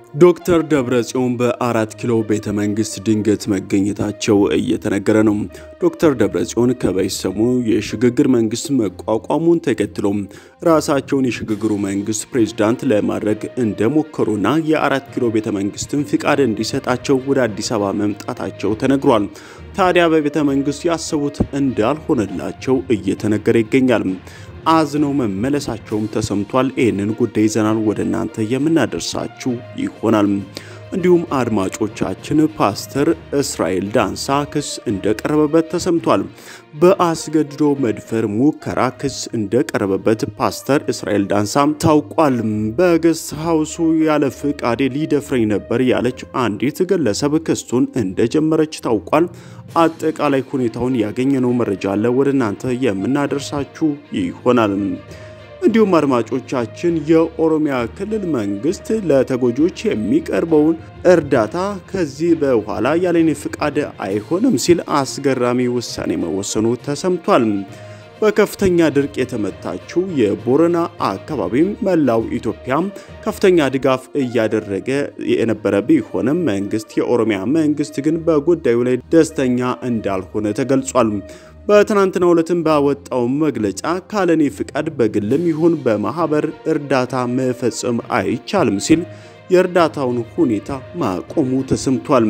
ዶክተር ደብረጽዮን በአራት ኪሎ ቤተ መንግስት ድንገት መገኘታቸው እየተነገረ ነው። ዶክተር ደብረጽዮን ከበይሰሙ የሽግግር መንግስት መቋቋሙን ተከትሎ ራሳቸውን የሽግግሩ መንግስት ፕሬዝዳንት ለማድረግ እንደሞከሩና የአራት ኪሎ ቤተ መንግስትን ፍቃድ እንዲሰጣቸው ወደ አዲስ አበባ መምጣታቸው ተነግሯል። ታዲያ በቤተ መንግስት ያሰቡት እንዳልሆነላቸው እየተነገረ ይገኛል። አዝነው መመለሳቸውም ተሰምቷል። ይህንን ጉዳይ ይዘናል ወደ እናንተ የምናደርሳችሁ ይሆናል። እንዲሁም አድማጮቻችን ፓስተር እስራኤል ዳንሳ ክስ እንደቀረበበት ተሰምቷል። በአስገድዶ መድፈር ሙከራ ክስ እንደቀረበበት ፓስተር እስራኤል ዳንሳ ታውቋል። በገስት ሀውሱ ያለ ፍቃዴ ሊደፍረኝ ነበር ያለች አንዲት ግለሰብ ክሱን እንደጀመረች ታውቋል። አጠቃላይ ሁኔታውን ያገኘነው መረጃ አለ ወደ እናንተ የምናደርሳችሁ ይሆናል። እንዲሁም አድማጮቻችን የኦሮሚያ ክልል መንግስት ለተጎጆች የሚቀርበውን እርዳታ ከዚህ በኋላ ያለኔ ፍቃድ አይሆንም ሲል አስገራሚ ውሳኔ መወሰኑ ተሰምቷል። በከፍተኛ ድርቅ የተመታችው የቦረና አካባቢም መላው ኢትዮጵያ ከፍተኛ ድጋፍ እያደረገ የነበረ ቢሆንም መንግስት የኦሮሚያ መንግስት ግን በጉዳዩ ላይ ደስተኛ እንዳልሆነ ተገልጿል። በትናንትናው ዕለትም ባወጣው መግለጫ ካለኔ ፍቃድ በግልም ይሁን በማህበር እርዳታ መፈጸም አይቻልም ሲል የእርዳታውን ሁኔታ ማቆሙ ተሰምቷል።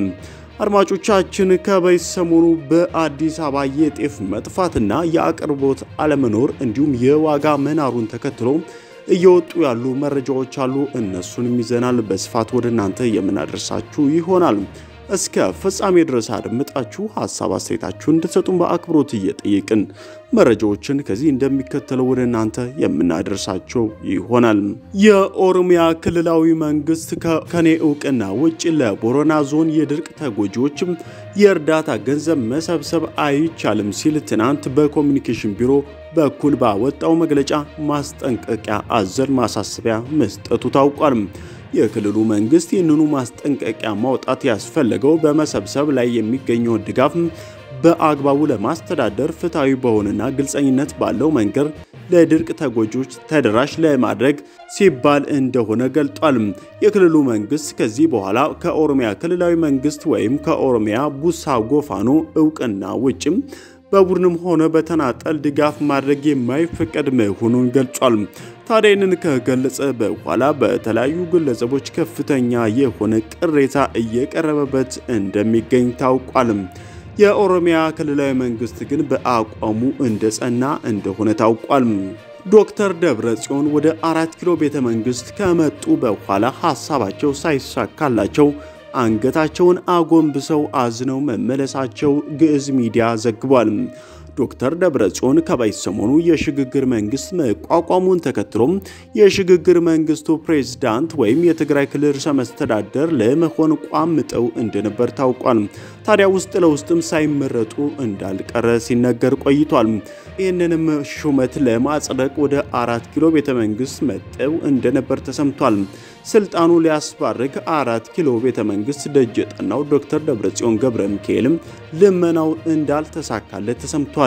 አድማጮቻችን ከበይ ሰሞኑ በአዲስ አበባ የጤፍ መጥፋትና የአቅርቦት አለመኖር እንዲሁም የዋጋ መናሩን ተከትሎ እየወጡ ያሉ መረጃዎች አሉ። እነሱንም ይዘናል በስፋት ወደ እናንተ የምናደርሳችሁ ይሆናል። እስከ ፍጻሜ ድረስ አድምጣችሁ ሀሳብ አስተያየታችሁን እንድትሰጡን በአክብሮት እየጠየቅን መረጃዎችን ከዚህ እንደሚከተለው ወደ እናንተ የምናደርሳቸው ይሆናል። የኦሮሚያ ክልላዊ መንግስት ከኔ እውቅና ውጭ ለቦረና ዞን የድርቅ ተጎጂዎችም የእርዳታ ገንዘብ መሰብሰብ አይቻልም ሲል ትናንት በኮሚኒኬሽን ቢሮ በኩል ባወጣው መግለጫ ማስጠንቀቂያ አዘል ማሳሰቢያ መስጠቱ ታውቋል። የክልሉ መንግስት ይህንኑ ማስጠንቀቂያ ማውጣት ያስፈለገው በመሰብሰብ ላይ የሚገኘውን ድጋፍ በአግባቡ ለማስተዳደር ፍትሐዊ በሆነና ግልጸኝነት ባለው መንገድ ለድርቅ ተጎጂዎች ተደራሽ ለማድረግ ሲባል እንደሆነ ገልጧል። የክልሉ መንግስት ከዚህ በኋላ ከኦሮሚያ ክልላዊ መንግስት ወይም ከኦሮሚያ ቡሳ ጎፋኖ እውቅና ውጭም በቡድንም ሆነ በተናጠል ድጋፍ ማድረግ የማይፈቀድ መሆኑን ገልጿል። ታዲያ ይህንን ከገለጸ በኋላ በተለያዩ ግለሰቦች ከፍተኛ የሆነ ቅሬታ እየቀረበበት እንደሚገኝ ታውቋል። የኦሮሚያ ክልላዊ መንግስት ግን በአቋሙ እንደጸና እንደሆነ ታውቋል። ዶክተር ደብረ ጽዮን ወደ አራት ኪሎ ቤተ መንግስት ከመጡ በኋላ ሀሳባቸው ሳይሳካላቸው አንገታቸውን አጎንብሰው አዝነው መመለሳቸው ግዕዝ ሚዲያ ዘግቧል። ዶክተር ደብረጽዮን ከበይ ሰሞኑ የሽግግር መንግስት መቋቋሙን ተከትሎም የሽግግር መንግስቱ ፕሬዝዳንት ወይም የትግራይ ክልል ርዕሰ መስተዳደር ለመሆን ቋምጠው እንደነበር ታውቋል። ታዲያ ውስጥ ለውስጥም ሳይመረጡ እንዳልቀረ ሲነገር ቆይቷል። ይህንንም ሹመት ለማጽደቅ ወደ አራት ኪሎ ቤተ መንግስት መጠው እንደነበር ተሰምቷል። ስልጣኑ ሊያስባርክ አራት ኪሎ ቤተ መንግስት ደጅ የጠናው ዶክተር ደብረጽዮን ገብረ ሚካኤልም ልመናው እንዳልተሳካለት ተሰምቷል።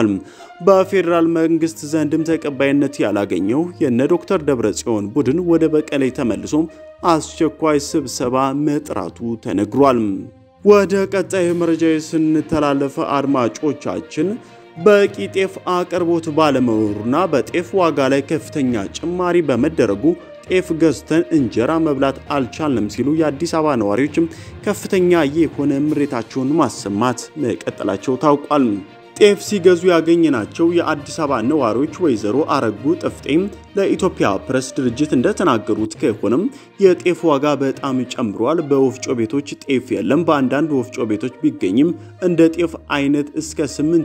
በፌዴራል መንግስት ዘንድም ተቀባይነት ያላገኘው የነ ዶክተር ደብረጽዮን ቡድን ወደ በቀሌ ተመልሶ አስቸኳይ ስብሰባ መጥራቱ ተነግሯል። ወደ ቀጣይ መረጃ ስንተላለፈ አድማጮቻችን በቂ ጤፍ አቅርቦት ባለመኖሩና በጤፍ ዋጋ ላይ ከፍተኛ ጭማሪ በመደረጉ ጤፍ ገዝተን እንጀራ መብላት አልቻልንም ሲሉ የአዲስ አበባ ነዋሪዎችም ከፍተኛ የሆነ ምሬታቸውን ማሰማት መቀጠላቸው ታውቋል። ጤፍ ሲገዙ ያገኘናቸው የአዲስ አበባ ነዋሪዎች ወይዘሮ አረጉ ጥፍጤም ለኢትዮጵያ ፕሬስ ድርጅት እንደተናገሩት ከሆነም የጤፍ ዋጋ በጣም ጨምሯል። በወፍጮ ቤቶች ጤፍ የለም። በአንዳንድ ወፍጮ ቤቶች ቢገኝም እንደ ጤፍ አይነት እስከ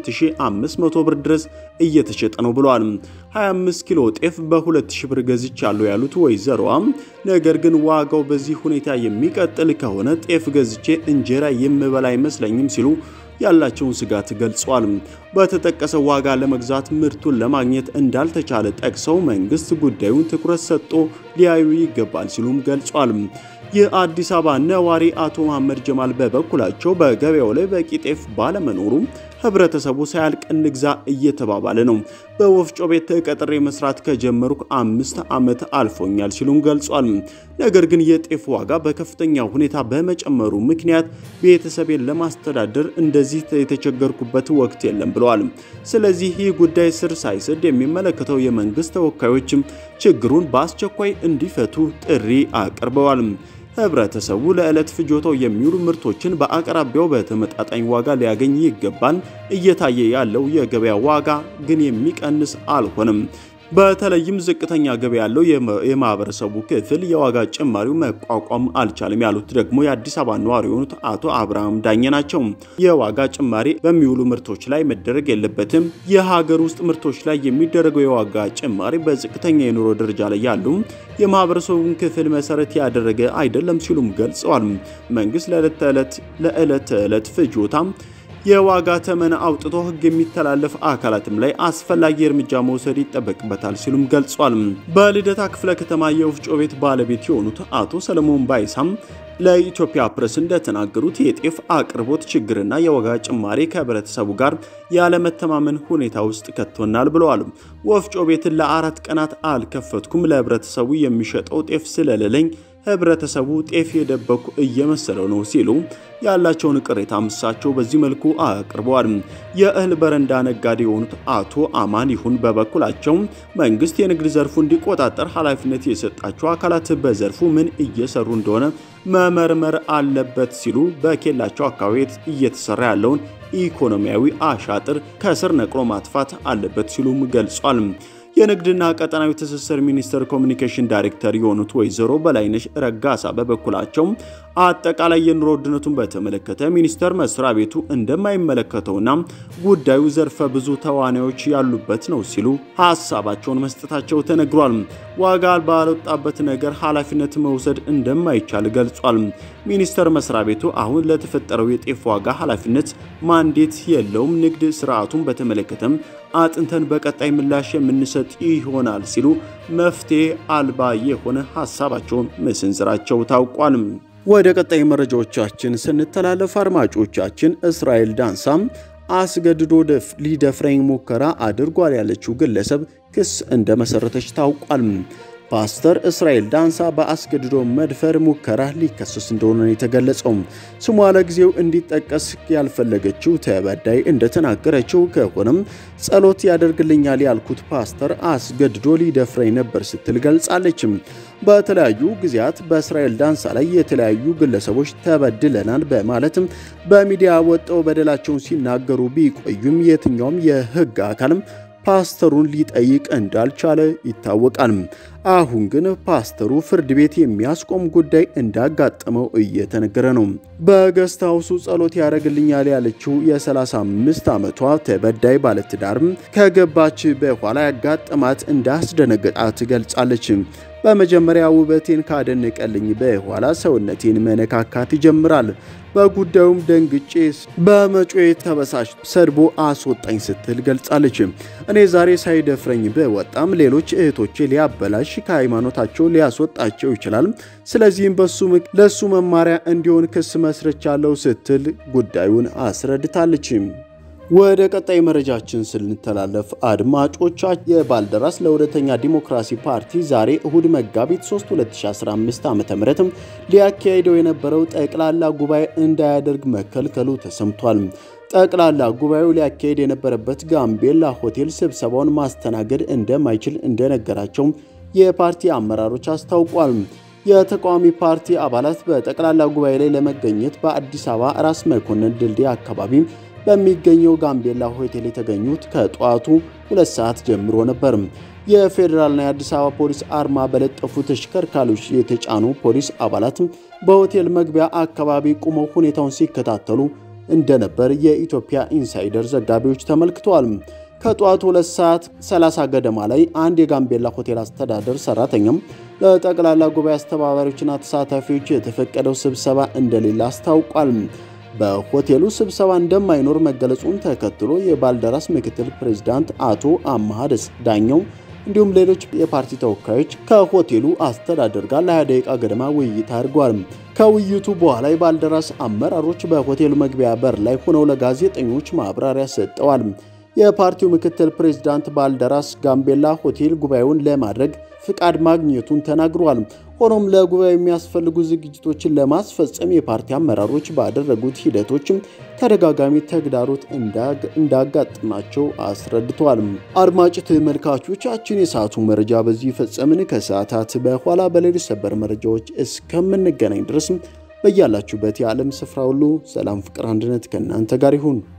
8500 ብር ድረስ እየተሸጠ ነው ብለዋል። 25 ኪሎ ጤፍ በ2000 ብር ገዝቻለሁ ያሉት ወይዘሮዋም ነገር ግን ዋጋው በዚህ ሁኔታ የሚቀጥል ከሆነ ጤፍ ገዝቼ እንጀራ የምበላ አይመስለኝም ሲሉ ያላቸውን ስጋት ገልጸዋል። በተጠቀሰው ዋጋ ለመግዛት ምርቱን ለማግኘት እንዳልተቻለ ጠቅሰው መንግስት ጉዳዩን ትኩረት ሰጥቶ ሊያዩ ይገባል ሲሉም ገልጿል። የአዲስ አበባ ነዋሪ አቶ መሐመድ ጀማል በበኩላቸው በገበያው ላይ በቂ ጤፍ ባለመኖሩ ህብረተሰቡ ሳያልቅ እንግዛ እየተባባለ ነው። በወፍጮ ቤት ተቀጥሬ መስራት ከጀመርኩ አምስት ዓመት አልፎኛል ሲሉም ገልጿል። ነገር ግን የጤፍ ዋጋ በከፍተኛ ሁኔታ በመጨመሩ ምክንያት ቤተሰቤን ለማስተዳደር እንደዚህ የተቸገርኩበት ወቅት የለም ብለዋል። ስለዚህ ይህ ጉዳይ ስር ሳይሰድ የሚመለከተው የመንግስት ተወካዮችም ችግሩን በአስቸኳይ እንዲፈቱ ጥሪ አቅርበዋል። ህብረተሰቡ ለዕለት ፍጆታው የሚውሉ ምርቶችን በአቅራቢያው በተመጣጣኝ ዋጋ ሊያገኝ ይገባል። እየታየ ያለው የገበያ ዋጋ ግን የሚቀንስ አልሆነም። በተለይም ዝቅተኛ ገቢ ያለው የማህበረሰቡ ክፍል የዋጋ ጭማሪው መቋቋም አልቻለም ያሉት ደግሞ የአዲስ አበባ ነዋሪ የሆኑት አቶ አብርሃም ዳኘ ናቸው። የዋጋ ጭማሪ በሚውሉ ምርቶች ላይ መደረግ የለበትም። የሀገር ውስጥ ምርቶች ላይ የሚደረገው የዋጋ ጭማሪ በዝቅተኛ የኑሮ ደረጃ ላይ ያሉ የማህበረሰቡን ክፍል መሰረት ያደረገ አይደለም ሲሉም ገልጸዋል። መንግስት ለዕለት ተዕለት ለዕለት ተዕለት ፍጆታ የዋጋ ተመን አውጥቶ ህግ የሚተላለፍ አካላትም ላይ አስፈላጊ እርምጃ መውሰድ ይጠበቅበታል ሲሉም ገልጿል። በልደታ ክፍለ ከተማ የወፍጮ ቤት ባለቤት የሆኑት አቶ ሰለሞን ባይሳም ለኢትዮጵያ ፕሬስ እንደተናገሩት የጤፍ አቅርቦት ችግርና የዋጋ ጭማሪ ከህብረተሰቡ ጋር ያለመተማመን ሁኔታ ውስጥ ከቶናል ብለዋል። ወፍጮ ቤትን ለአራት ቀናት አልከፈትኩም፣ ለህብረተሰቡ የሚሸጠው ጤፍ ስለሌለኝ ህብረተሰቡ ጤፍ የደበኩ እየመሰለው ነው ሲሉ ያላቸውን ቅሬታ ምሳቸው በዚህ መልኩ አቅርበዋል። የእህል በረንዳ ነጋዴ የሆኑት አቶ አማን ይሁን በበኩላቸው መንግስት የንግድ ዘርፉ እንዲቆጣጠር ኃላፊነት የሰጣቸው አካላት በዘርፉ ምን እየሰሩ እንደሆነ መመርመር አለበት ሲሉ በኬላቸው አካባቢ እየተሰራ ያለውን ኢኮኖሚያዊ አሻጥር ከስር ነቅሎ ማጥፋት አለበት ሲሉም ገልጿል። የንግድና ቀጠናዊ ትስስር ሚኒስቴር ኮሚኒኬሽን ዳይሬክተር የሆኑት ወይዘሮ በላይነሽ ረጋሳ በበኩላቸው አጠቃላይ የኑሮ ውድነቱን በተመለከተ ሚኒስቴር መስሪያ ቤቱ እንደማይመለከተውና ጉዳዩ ዘርፈ ብዙ ተዋናዮች ያሉበት ነው ሲሉ ሀሳባቸውን መስጠታቸው ተነግሯል። ዋጋ ባልወጣበት ነገር ኃላፊነት መውሰድ እንደማይቻል ገልጿል። ሚኒስቴር መስሪያ ቤቱ አሁን ለተፈጠረው የጤፍ ዋጋ ኃላፊነት ማንዴት የለውም። ንግድ ስርዓቱን በተመለከተም አጥንተን በቀጣይ ምላሽ የምንሰጥ ይሆናል ሲሉ መፍትሄ አልባ የሆነ ሀሳባቸውን መሰንዘራቸው ታውቋል። ወደ ቀጣይ መረጃዎቻችን ስንተላለፍ አድማጮቻችን እስራኤል ዳንሳም አስገድዶ ሊደፍረኝ ሙከራ አድርጓል ያለችው ግለሰብ ክስ እንደመሰረተች ታውቋል። ፓስተር እስራኤል ዳንሳ በአስገድዶ መድፈር ሙከራ ሊከሰስ እንደሆነ የተገለጸው ስሟ ለጊዜው እንዲጠቀስ ያልፈለገችው ተበዳይ እንደተናገረችው ከሆነም ጸሎት ያደርግልኛል ያልኩት ፓስተር አስገድዶ ሊደፍረኝ ነበር ስትል ገልጻለች። በተለያዩ ጊዜያት በእስራኤል ዳንሳ ላይ የተለያዩ ግለሰቦች ተበድለናል በማለትም በሚዲያ ወጥተው በደላቸውን ሲናገሩ ቢቆዩም የትኛውም የሕግ አካልም ፓስተሩን ሊጠይቅ እንዳልቻለ ይታወቃል። አሁን ግን ፓስተሩ ፍርድ ቤት የሚያስቆም ጉዳይ እንዳጋጠመው እየተነገረ ነው። በገስት ሃውሱ ጸሎት ያደርግልኛል ያለችው የ35 ዓመቷ ተበዳይ ባለትዳርም ከገባች በኋላ ያጋጠማት እንዳስደነገጣት ገልጻለች። በመጀመሪያ ውበቴን ካደነቀልኝ በኋላ ሰውነቴን መነካካት ይጀምራል። በጉዳዩም ደንግጬ በመጮ ተበሳጭ ሰድቦ አስወጣኝ ስትል ገልጻለች። እኔ ዛሬ ሳይደፍረኝ በወጣም ሌሎች እህቶቼ ሊያበላሽ ከሃይማኖታቸው ሊያስወጣቸው ይችላል። ስለዚህም በሱ ለሱ መማሪያ እንዲሆን ክስ መስርቻለሁ ስትል ጉዳዩን አስረድታለች። ወደ ቀጣይ መረጃችን ስንተላለፍ አድማጮቻ የባልደራስ ለእውነተኛ ዲሞክራሲ ፓርቲ ዛሬ እሁድ መጋቢት 3 2015 ዓ.ም ሊያካሄደው የነበረው ጠቅላላ ጉባኤ እንዳያደርግ መከልከሉ ተሰምቷል። ጠቅላላ ጉባኤው ሊያካሄድ የነበረበት ጋምቤላ ሆቴል ስብሰባውን ማስተናገድ እንደማይችል እንደነገራቸው የፓርቲ አመራሮች አስታውቋል። የተቃዋሚ ፓርቲ አባላት በጠቅላላ ጉባኤ ላይ ለመገኘት በአዲስ አበባ ራስ መኮንን ድልድይ አካባቢ በሚገኘው ጋምቤላ ሆቴል የተገኙት ከጠዋቱ ሁለት ሰዓት ጀምሮ ነበር። የፌዴራልና የአዲስ አበባ ፖሊስ አርማ በለጠፉ ተሽከርካሪዎች የተጫኑ ፖሊስ አባላት በሆቴል መግቢያ አካባቢ ቁመው ሁኔታውን ሲከታተሉ እንደነበር የኢትዮጵያ ኢንሳይደር ዘጋቢዎች ተመልክተዋል። ከጠዋቱ 2 ሰዓት 30 ገደማ ላይ አንድ የጋምቤላ ሆቴል አስተዳደር ሰራተኛም ለጠቅላላ ጉባኤ አስተባባሪዎችና ተሳታፊዎች የተፈቀደው ስብሰባ እንደሌለ አስታውቋል። በሆቴሉ ስብሰባ እንደማይኖር መገለጹን ተከትሎ የባልደራስ ምክትል ፕሬዝዳንት አቶ አማሃ ዳኘው እንዲሁም ሌሎች የፓርቲ ተወካዮች ከሆቴሉ አስተዳደር ጋር ለ20 ደቂቃ ገደማ ውይይት አድርጓል። ከውይይቱ በኋላ የባልደራስ አመራሮች በሆቴሉ መግቢያ በር ላይ ሆነው ለጋዜጠኞች ማብራሪያ ሰጠዋል። የፓርቲው ምክትል ፕሬዝዳንት ባልደራስ ጋምቤላ ሆቴል ጉባኤውን ለማድረግ ፍቃድ ማግኘቱን ተናግሯል። ሆኖም ለጉባኤው የሚያስፈልጉ ዝግጅቶችን ለማስፈጸም የፓርቲ አመራሮች ባደረጉት ሂደቶችም ተደጋጋሚ ተግዳሮት እንዳጋጥማቸው አስረድተዋል። አድማጭ ተመልካቾቻችን የሰዓቱ መረጃ በዚህ ፈጸምን። ከሰዓታት በኋላ በሌሎች ሰበር መረጃዎች እስከምንገናኝ ድረስ በያላችሁበት የዓለም ስፍራ ሁሉ ሰላም፣ ፍቅር፣ አንድነት ከእናንተ ጋር ይሁን።